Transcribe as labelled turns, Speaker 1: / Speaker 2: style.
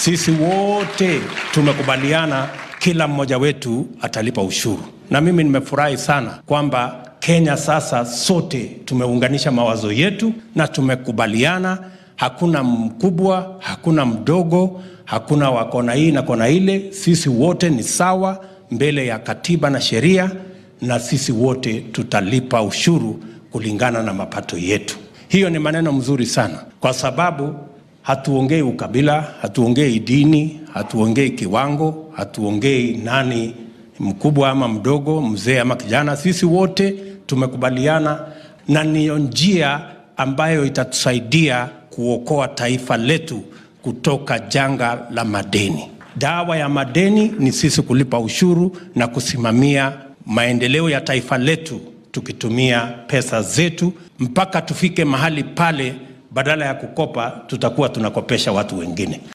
Speaker 1: Sisi wote tumekubaliana kila mmoja wetu atalipa ushuru, na mimi nimefurahi sana kwamba Kenya sasa sote tumeunganisha mawazo yetu na tumekubaliana, hakuna mkubwa, hakuna mdogo, hakuna wa kona hii na kona ile. Sisi wote ni sawa mbele ya katiba na sheria, na sisi wote tutalipa ushuru kulingana na mapato yetu. Hiyo ni maneno mzuri sana, kwa sababu hatuongei ukabila, hatuongei dini, hatuongei kiwango, hatuongei nani mkubwa ama mdogo, mzee ama kijana. Sisi wote tumekubaliana, na niyo njia ambayo itatusaidia kuokoa taifa letu kutoka janga la madeni. Dawa ya madeni ni sisi kulipa ushuru na kusimamia maendeleo ya taifa letu tukitumia pesa zetu mpaka tufike mahali pale, badala ya kukopa tutakuwa tunakopesha watu wengine.